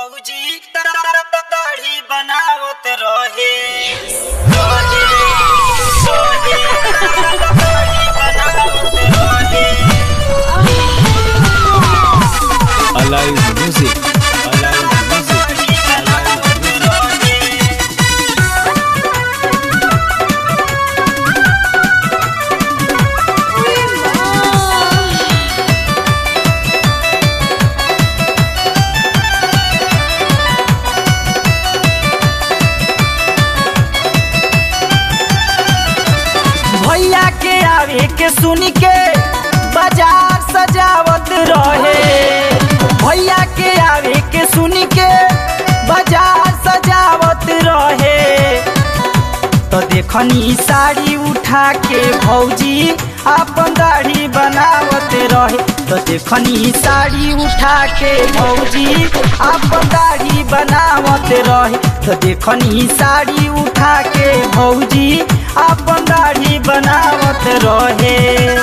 भौजी दाढ़ी बनावत रहे रहे, रहे, दाढ़ी बनावत रहे Alive Music. Alive Music. दाढ़ी बनावत रहे भैया के आवे के सुन के बाजार सजावत रहे भैया के आवे के सुन के बाजार सजावत रहे तो देखनी साड़ी उठा के भौजी अपन दाढ़ी बनावत रहे तो देखनी साड़ी उठा के भौजी अपन दाढ़ी बनावत रहे तो देखनी साड़ी उठा के भौजी अपन दाढ़ी बनावत रहे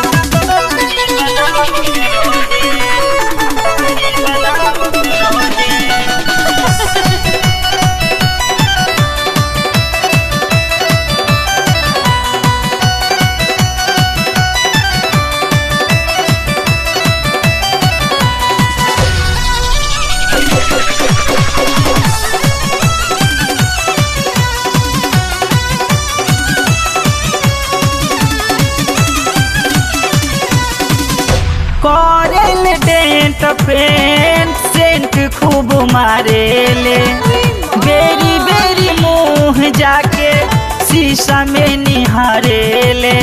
करेल डेंट पेंट सेंट खूब मारेले बेरी बेरी मुंह जाके शीशा में निहारेले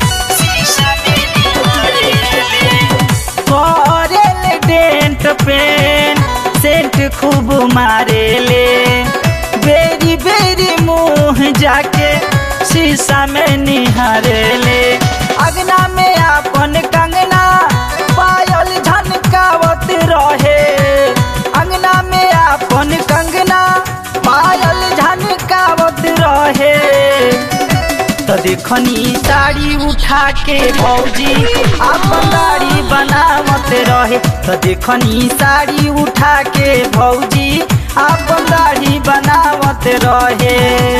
करेल डेंट पेंट सेंट खूब मारेले बेरी बेरी मुंह जाके शीशा में निहारेले अगना में अपन कंगना पायल झनकावत रहे अंगना में अपन कंगना पायल झनकावत रहे तो देखनी साड़ी उठा के भौजी अपन दाढ़ी बनावत रहे तो देखनी साड़ी उठा के भौजी अपन दाढ़ी बनावत रहे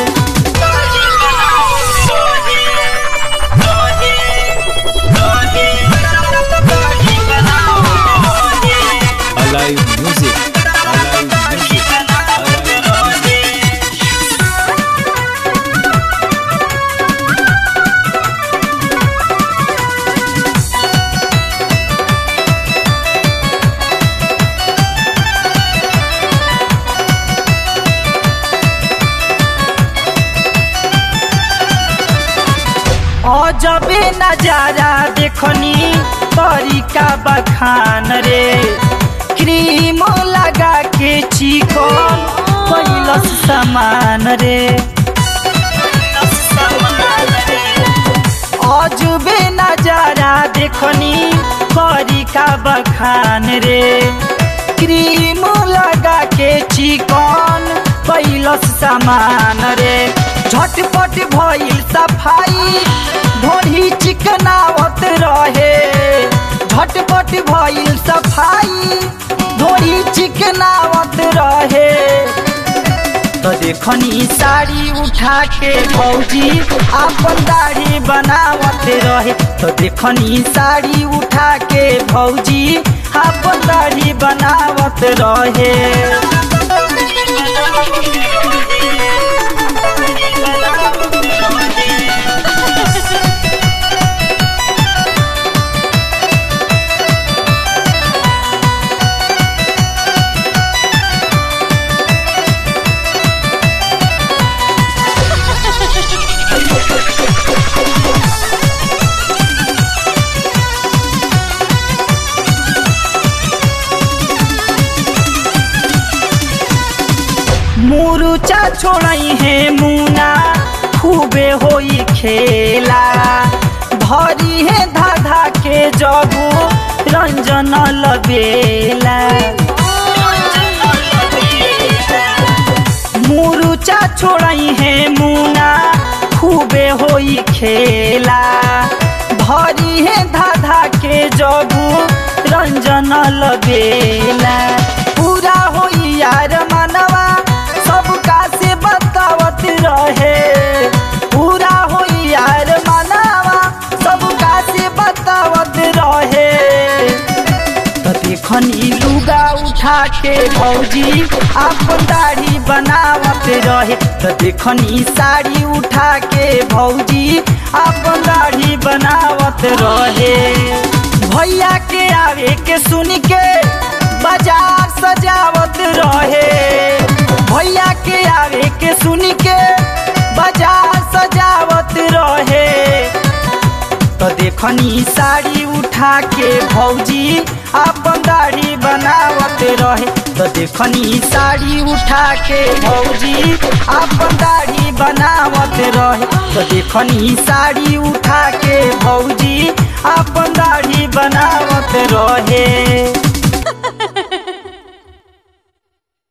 Alive Music. Alive Music. Alive Music. अजबे नजारा देखनी तरीका बखान रे क्रीम लगा के चिकन कैलस सामान रे अजबे नजारा देखनी तरीका बखान रे क्रीम लगा के चिकन कैलस सामान रे झटपट भइल सफाई ढोढ़ी चिकनावत रहे झटपट भइल सफाई ढोढ़ी चिकनावत रहे तो देखनी साड़ी उठा के भौजी अपन दाढ़ी बनावत रहे तो देखनी साड़ी उठा के भौजी अपन दाढ़ी बनावत रहे मुरुचा छोड़ई है मुना खूबे होई खेला धरी है धाधा के जबू रंजन लबेला मुरुचा छोड़ई है मुना खूबे होई खेला धरी है धाधा के जबू रंजन लबेला पूरा होई यार मा उठा के भौजी अपन दाढ़ी बनावत रहे तो देखनी साड़ी उठा के भौजी अपन दाढ़ी बनावत रहे भैया के आवे के सुन के बाजार सजावत रहे भैया के आवे के सुन के बाजार सजावत रहे तो देखनी साड़ी उठा के भौजी अपन दाढ़ी बनावत रहे तो देखनी साड़ी उठा के भौजी अपन दाढ़ी बनावत रहे तो देखनी साड़ी उठा के भौजी अपन दाढ़ी बनावत रहे